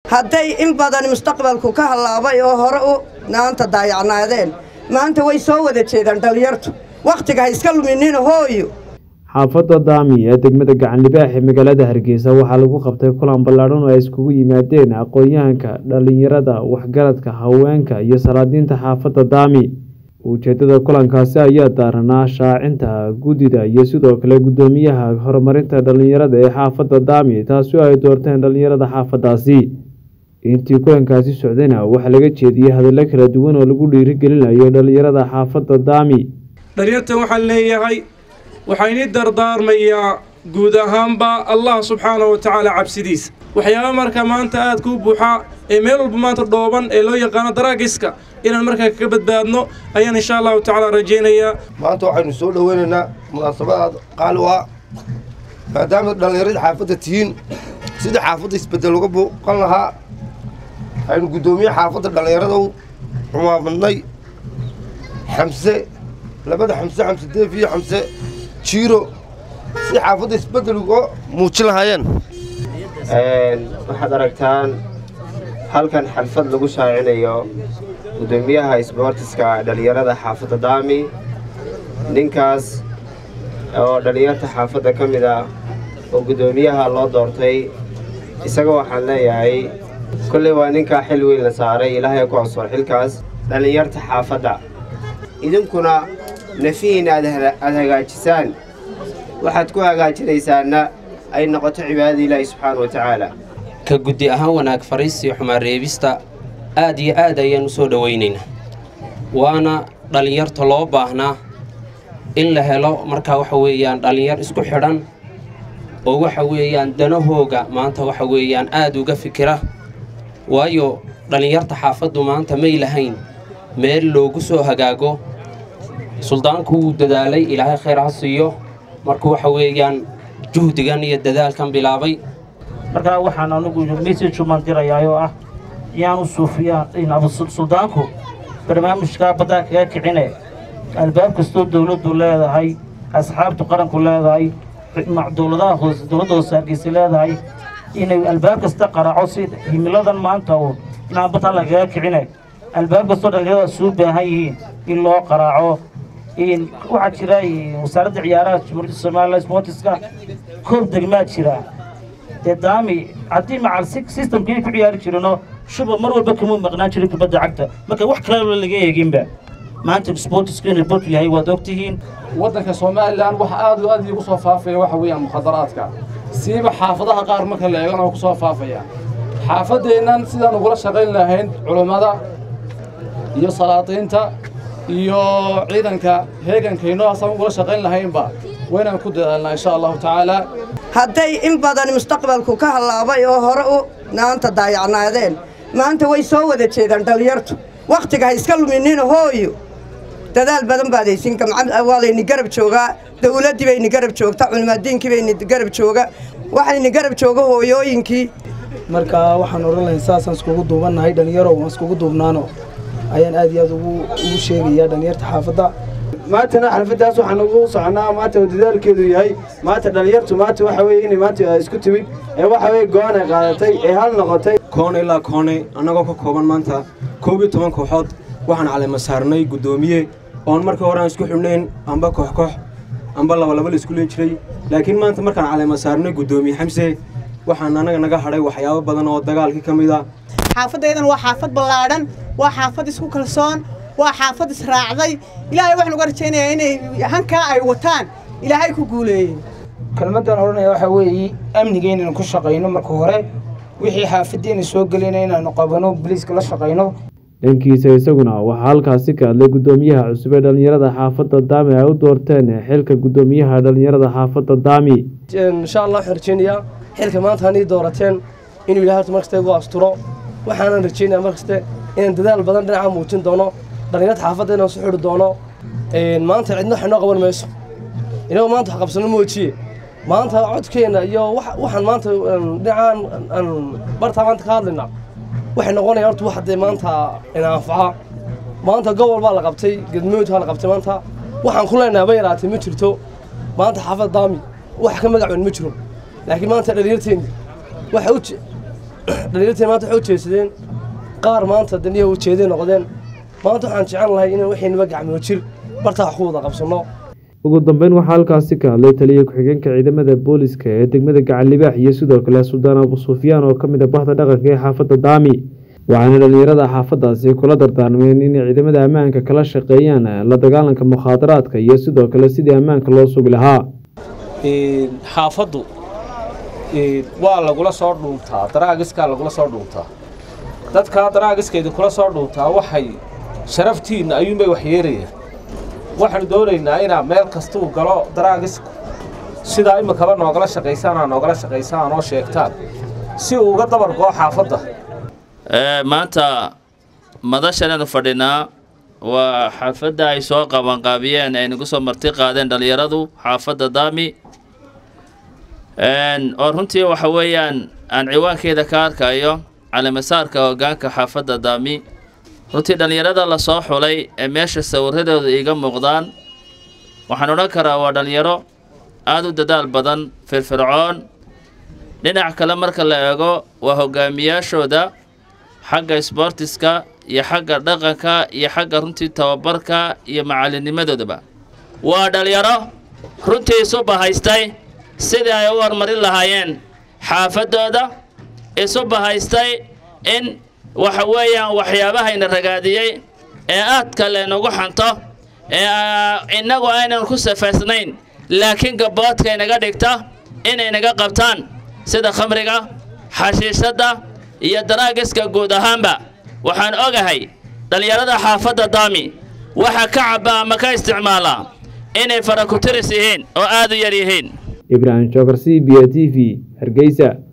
hadday in badan mustaqbalku ka hallaabay oo hore u naanta daayacnaadeen maanta way soo wada jeedaan dhallinyartu wakhtiga ha iska luminina hooyo xaafadda daami ee degmada gacanlibaax ee magaalada hargeysa waxaa lagu qabtay kulan ballaadhan oo ay iskugu yimaadeen aqoon-yahanka dhallinyarada waxgaradka haweenka iyo salaadiinta xaafadda daami ujeedada kulankaasi ayaa daaranaa shaacinta guddida iyo sidoo kale guddoomiyaha horumarinta dhallinyarada ee xaafadda daami taasi oo ay doorteen dhallinyarada xaafaddaasi intii kulankaasi socdayna waxaa laga jeediyey hadallo kala duwan oo lagu dhiirigelinayo dhallinyarada xaafadda daami dhalinyartan waxaan leeyahay waxaa inii dardaarmayaa guud ahaanba allah subxaana wa tacaala cabsidiisa waxyaaba marka maanta aad kuu buuxaa ee meel walba maanta dhooban ee loo yaqaano daraagiska inaan markaa kaga badbaadno ayaan insha allahu tacaala rajaynayaa maanta waxaynu soo dhoweynaynaa munaasabadaad qaali u ah maadaama dhallinyaradii xaafadda tihiin sidii xaafadda isbeddel uga buuqan lahaa aynu guddoomiye xaafadda dhallinyarada u cumaamadnay xamse labada xamse xamse deef iyo xamse jiiro si xaafadda isbeddel uga muujin lahaayeen waxaad aragtaan halkan xalfad lagu shaacinayo guddoomiyaha isboortiska dhallinyarada xaafadda daami ninkaas oo dhallinyarta xaafadda ka mid ah oo guddoomiyaha loo doortay isaga waxaan leeyahay kolley waa ninkaa xil weyn la saaray ilaahay ku ansoor xilkaas dhallinyarta xaafadda idinkuna nafihiinna aad hagaajisaan waxaad ku hagaajinaysaanna ay noqoto cibaadada ilaahi subxaana wa tacaala ka guddi ahaan wanaag fariisiyo xumaan reebista aad iyo aad ayaan u soo dhowaynaynaa waana dhallinyarta loo baahnaa in la helo markaa waxa weeyaan dhallinyar isku xidhan oo waxa weeyaan danahooga maanta waxa weeyaan aad uga fikira waayo dhallinyarta xaafaddu maanta may lahayn meel loogu soo hagaago suldaanku wuu dadaalay ilaahay khayr ha siiyo markuu waxa weeyaan juhdigan iyo dadaalkan bilaabay markaa waxaan anigu message umaan dirayaa oo ah iyaanu suufiyaan suldaanku barnaamijkaa baddaa kaga kicine albaab kastoo dowladdu leedahay asxaabtu qaranku leedahay dowladaha hoose dowladda hoose hargeysa leedahay inay albaab kasta qaraaco si himiladan maanta uu inaan baddaa lagaga kicine albaab kastoo dhallinyarada suu baahan yihiin in loo qaraaco waxaa jira wasaaradda ciyaaraha jamhuuriyadda somalilan sportiska koob degmaa jira dee daami haddii macal systemkii ku ciyaari jirino shuba mar walba kamuu maqnaan jiray kubadda cagta marka wax kaleba laga eeginba maanta sportisku inuu bot yahay waad ogtihiin waddanka somalilan waxa aad u aad iigu soo faafaya waxa weeyaan mukhadaraadka siiba xaafadaha qaar marka la eegana oo ku soo faafaya xaafaddeennan sidaan ugula shaqayn lahayn culummada iyo salaadiinta iyo ciidanka heegankayno asaan ugula shaqayn lahaynba waynaan ku dadaalnaa insha allahu tacaala hadday in badan mustaqbalku ka hallaabay oo hore u naanta daayacnaadeen maanta way soo wada jeedaan dhallinyartu wakhtiga ha iska luminina hooyo dadaal badan baad haysin waa layni garab joogaa dawladdii bayni garab joogta culimaadiinkii bayni garab jooga waxayni garab jooga hooyooyinkii marka waxaan odhan lahayn saasaan iskugu duubannahay dhallinyaro waan iskugu duubnaano ayaan aad iyo aad ugu sheegayaa dhallinyarta xaafadda maantana xalfaddaas waxaan ugu soconaa maanta oo dadaalkeedu yahay maanta dhallinyartu maanta waxa weye inay maanta isku timid ee waxa weye go-aan ay qaadatay ee hal noqotay koone ilaa koone annagoo ka kooban maanta koob iyo toban kooxood waxaan caleyma saarnay guddoomiye oon markii hore aan isku xidhnayn amba koox koox amba laba laba la isku leen jiray laakiin maanta markaan caleyma saarnay guddoomiye xamse waxaan annaga naga hadhay waxyaabo badan oo dagaalkii ka mid a xaafadaydan waa xaafad ballaadhan waa xaafad isku kalsoon waa xaafad israacday ilaahay waxaan uga rajaynayaa inay hankaa ay wataan ilaahay ku guuleeyey kelmaddan odhanaya waxaa weeye amniga inaynu ku shaqayno marka hore wixii xaafaddeena soo gelayna inaanu qabano boliiska la shaqayno dhankiisa isaguna waxaa halkaasi ka hadlay guddoomiyaha cusub ee dhallinyarada xaafadda daami ay u doorteen xilka guddoomiyaha dhallinyarada xaafadda daami insha allah waxaan rajaynayaa xilka maanta hanii doorateen inuu ilahay horta markasta igu asturo waxaanan rajaynayaa markaste inaan dadaal badan dhinaca muujin doono dhallinyarta xaafadda inaan su xidhi doono maanta cidna wax inoo qaban mayso inagoo maanta wax qabsano moojiye maanta codkeenna iyo waxaan maanta dhinacaan aan bartaa maanta ka hadlayna waxay noqonayaan horta wax haddee maanta ina anfaca maanta gobol baa la qabtay gedmood baa la qabtay maanta waxaan ku leenahay ba yaraatay ma jirto maanta xaafad daami wax ka magac weyn ma jiro laakiin maanta dhalinyarteeni waxa u dhalinyartii maanta waxay u jeedsadeen qaar maanta daniya ujeeday noqdeen maanta waxaan jecel lahay inaan waxaynaba gacmoo jir bartaa wax ku wada qabsanno ugu dambeyn waxaa halkaasi ka hadlay taliya ku-xigeenka ciidamada booliska ee degmada gacan libaax iyo sidoo kale suldaan abu sufyaan oo ka mid ah bahda dhaqanka ee xaafadda daami waxaana dhalinyarada xaafadaasi kula dardaarmeen inay ciidamada ammaanka kala shaqeeyaan la dagaalanka mukhaadaraadka iyo sidoo kale sidii ammaanka loo sugi lahaa xaafaddu waa lagula soo dhuuntaa daraagiskaa lagula soo dhuuntaa dadkaa daraagiskeeda kula soo dhuuntaa waxay sharaftiinna ayuunbay waxyeerayaan waxaanu doonaynaa inaa meel kastuu galo daraagisku sidaa iminkaba noogala shaqaysaanaa noogala shaqaysaan oo sheegtaan si uu uga dabar goo xaafadda maanta madashanaynu fadhinaa waa xaafadda ay soo qabanqaabiyeen ay nagu soo marti qaadeen dhallinyaradu xaafadda daami oo runtii waxa weeyaan aan ciwaankeeda ka arkayo calimasaarka hoggaanka xaafadda daami runtii dhallinyarada la soo xulay ee meesha sawiradooda iiga muuqdaan waxaan odhan karaa waa dhallinyaro aada u dadaal badan firfircoon dhinac kale marka la eego waa hogaamiyaashooda xagga isboortiska iyo xagga dhaqanka iyo xagga runtii tababarka iyo macalinimadoodaba waa dhalinyaro runtii isu bahaystay sidii ay u horumarin lahaayeen xaafaddooda isu bahaystay in waxa weeyaan waxyaabahayna ragaadiyey ee aadka leenugu xanto ee innagu aynan ku safaysnayn laakiin gabboodka inaga dhigta inay naga qabtaan sida khamriga xashiishadda iyo daraagiska guud ahaanba waxaan ogahay dhallinyarada xaafadda daami waxa ka cabba ama ka isticmaala inay farakutiris yihiin oo aad u yar yihiin ibraahim jookar c b a t v hargeysa